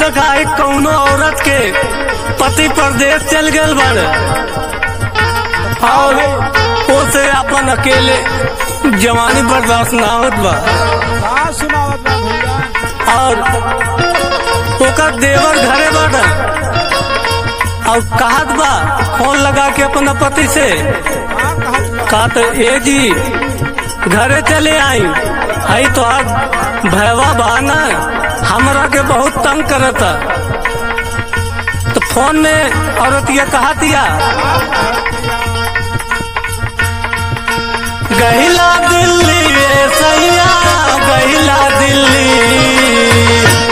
देखा है कौनो औरत के पति परदेश चल गए बाड़े और उसे अपन अकेले जवानी बर्दाश्त ना होत बा का सुनावत बा भैया और ओकर देवर घरे बाड़े और कहत बा फोन लगा के अपना पति से का कहत बा कहा तो ए जी घरे चले आई आई तो आज भैवा बहाना हमरा के बहुत तंग करता तो फोन में औरत ये कहा दिया गहिला दिल्ली रे सैया गहिला दिल्ली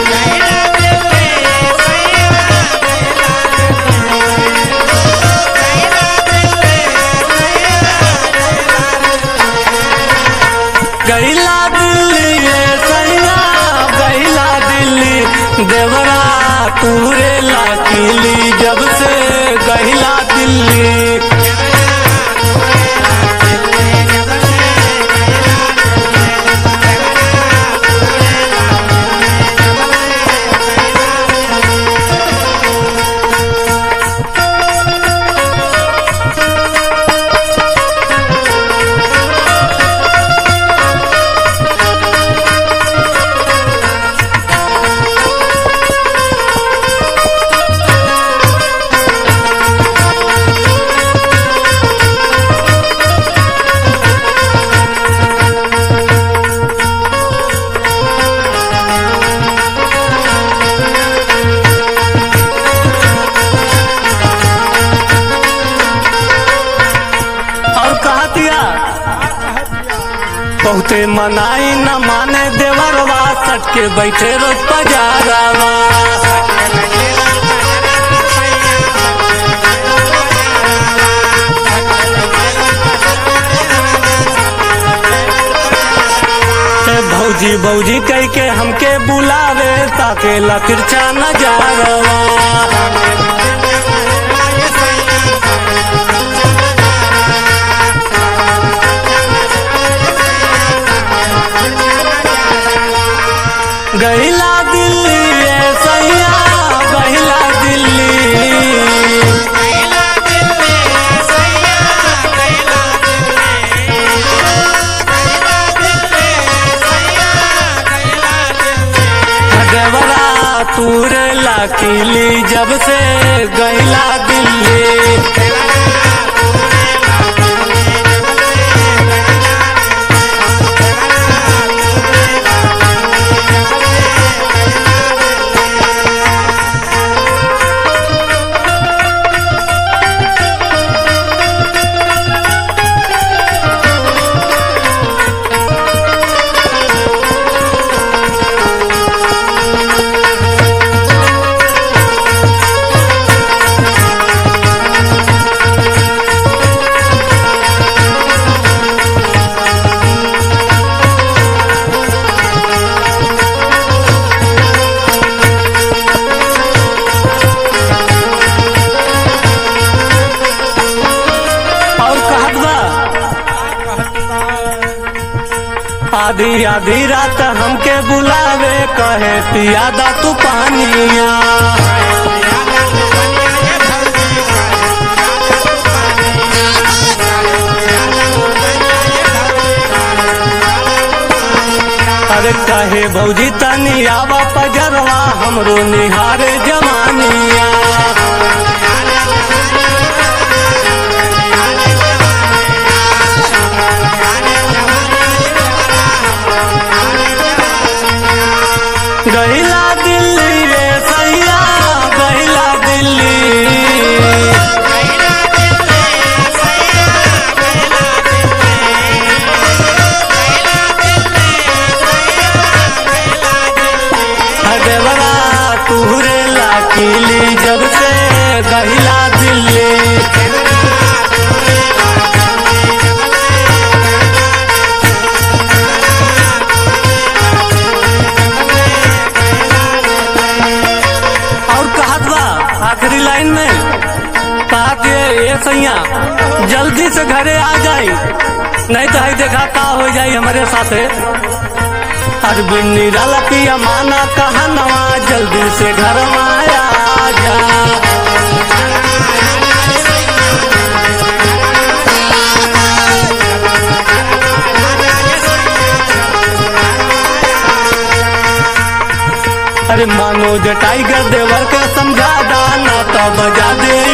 गहिला दिल्ली रे सैया गहिला दिल्ली देवरा तूरे लाकीली जब से गहिला दिल्ली और कहा दिया बहुते मनाई न माने देवरवा सट के बैठे रोज पजारवा ते भौजी भौजी कह के हमके बुलावे ताके ला तिरछा नजारवा गहिला दिल्ली रे सैया गहिला दिल्ली देवरा तूरे लाकीली जब से गहिला दिल्ली और कहत बा आधी आधी रात हमके बुलावे कहे पियादा तू पानिया अरे कहे भौजी तनी आवा पजरवा हमरो निहारे जवानिया गहिला दिल्ली रे सैया गहिला दिल्ली देवरा तुहरे लाकीली जब से गहिला दिल्ली और कहत बा आखिरी लाइन में कहा कि ये सैया जल्दी से घरे आ जाई नहीं तो है देखा का हो जाई हमारे साथे अरविंद निराला पिया माना कहनवा जल्दी से घर माया जा अरे मनोज टाइगर देवर के समझा दाना तो बजा दे